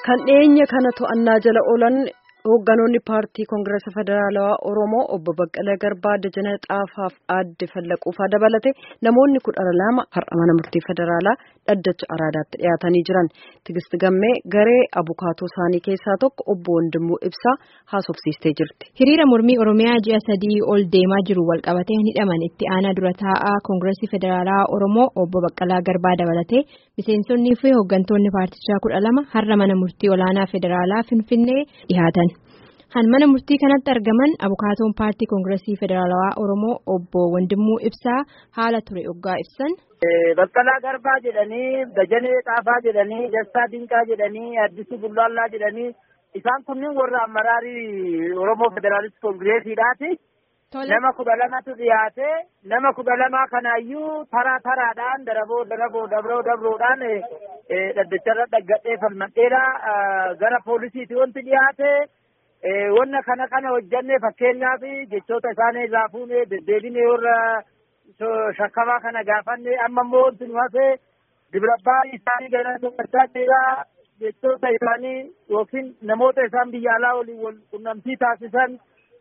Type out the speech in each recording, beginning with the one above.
kan dhiyeenya kana to'annaa jala oolan hoogganoonni paartii koongireesa federaalawaa oromoo obbo Baqqalee Garbaa Dajanee Xaafaaf aadde Fallaquufaa dabalate namoonni kudha lama har'a mana murtii federaalaa dhaddacha araadaatti dhiyaatanii jiran Tigist Gammee garee abukaatoo isaanii keessaa tokko obbo Wandimuu Ibsaa haasofsiistee jirti. Hiriira mormii Oromiyaa ji'a sadii ol deemaa jiru walqabatee hidhaman itti aanaa dura taa'aa koongireesii federaalaa Oromoo obbo Baqqalaa Garbaa dabalatee miseensonnii fi hooggantoonni paartichaa kudha lama har'a mana murtii olaanaa federaalaa Finfinnee dhiyaatan. Han mana murtii kanatti argaman abukaatoon paartii koongireesii federaalawaa Oromoo obbo Wandimuu Ibsaa haala ture oggaa ibsan. Baqqalaa Garbaa jedhanii Dajanee Xaafaa jedhanii Dastaa Dinqaa jedhanii Addisuu Bullaallaa jedhanii isaan kunniin warra amaraarii Oromoo Federaalist Koongireesiidhaati. Nama kudha lamatu dhiyaate nama kudha lamaa kanaayyuu taraa taraadhaan daraboo daraboo dabroo dabroodhaan dhaddacharra dhaggadhee falmadheedha gara poolisiiti wanti dhiyaate. wanna kana kana hojjanne fakkeenyaaf jechoota isaanii irraa fuune deddeebinee warra shakkamaa kana gaafanne amma immoo wanti nu hafe dibrabbaa isaanii gara dubbachaa jira jechoota isaanii yookiin namoota isaan biyya alaa waliin wal qunnamtii taasisan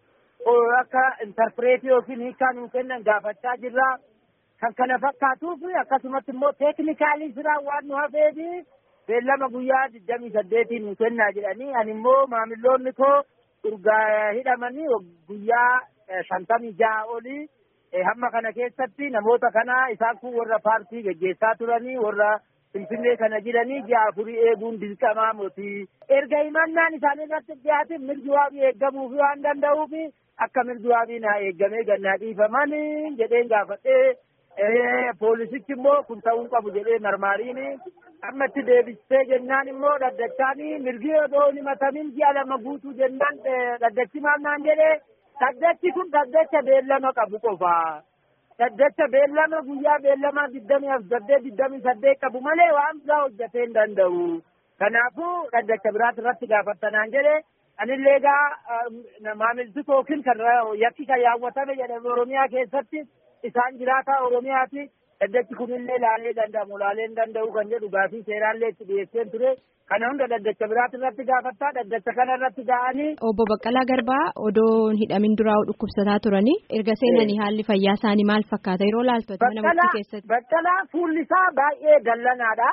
akka intarpireetii yookiin hiikaa nuu kennan gaafachaa jirra. Kan kana fakkaatuuf akkasumatti immoo teeknikaalii siraa waan nu hafeefi beellama guyyaa digdamii saddeetiin nu kennaa jedhanii ani immoo maamiloonni koo urgaa hidhamanii guyyaa shantamii ja'a olii hamma kana keessatti namoota kana isaan kun warra paartii geggeessaa turanii warra finfinnee kana jiranii ji'a afurii eeguun dirqamaa mootii erga himannaan isaanii irratti dhiyaatin mirgi waabii eeggamuu fi waan danda'uuf akka mirgi waabii naa eeggamee gannaa dhiifaman jedheen gaafadhee poolisichi immoo kun ta'uu qabu jedhee marmaariin amma itti deebistee jennaan immoo dhaddachaanii mirgi odoo hin himatamin ji'a lama guutuu jennaan dhaddachi maannaan jedhee dhaddachi kun dhaddacha beellama qabu qofa. Dhaddacha beellama guyyaa beellama digdamii saddeet digdamii saddeet qabu malee waan biraa hojjetee hin danda'u. Kanaafuu dhaddacha biraati irratti gaafattanaan jedhee anillee egaa maamilti yookiin kan yakki kan yaawwatame jedhame Oromiyaa keessatti isaan jiraataa Oromiyaati. Dhaddachi kunillee laalee danda'amu laalee hin danda'u kan jedhu gaafii seeraallee itti dhiyeesseen ture. Kana hunda dhaddacha biraati irratti gaafattaa dhaddacha kana irratti ga'anii. Obbo Baqqalaa Garbaa odoo hin duraa dhukkubsataa turanii erga seenanii haalli fayyaa isaanii maal fakkaata yeroo laaltu mana murtii keessatti. Baqqalaa fuulli isaa baay'ee dallanaadha.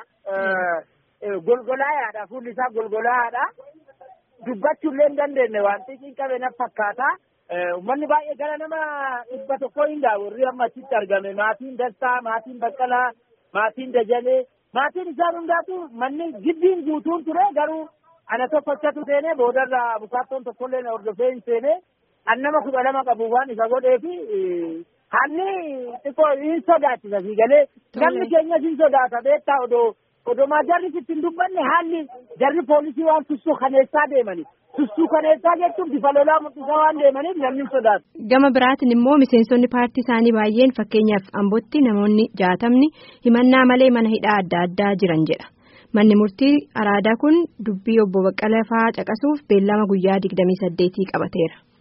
Golgolaayaadha fuulli isaa golgolaayaadha. Dubbachuullee hin dandeenye waan xixiin qabe na fakkaata. Uummanni baay'ee gara nama dhibba tokko hin gahu warri amma achitti argame maatiin Dastaa, maatiin Baqqalaa, maatiin Dajalee, maatiin isaan hundaatu manni gibbiin guutuun ture garuu ana tokkochatu seenee boodarraa abukaattoon tokkollee na hordofee hin seenee an nama kudha lama qabu waan isa godhee fi haalli xiqqoo hin sodaachisa fi galee namni keenyas hin sodaata beektaa odoo odomaa jarri sitti hin dubbanne haalli jarri poolisii waan tussuu kaneessaa deemani. Tussuu kaneessaa jechuun bifa lolaa mul'isaa waan deemaniif namni sodaatu. Gama biraatiin immoo miseensonni paartii isaanii baay'een fakkeenyaaf ambootti namoonni jaatamni himannaa malee mana hidhaa adda addaa jiran jedha. Manni murtii araadaa kun dubbii obbo Baqqalaa fa'aa caqasuuf beellama guyyaa digdamii saddeetii qabateera.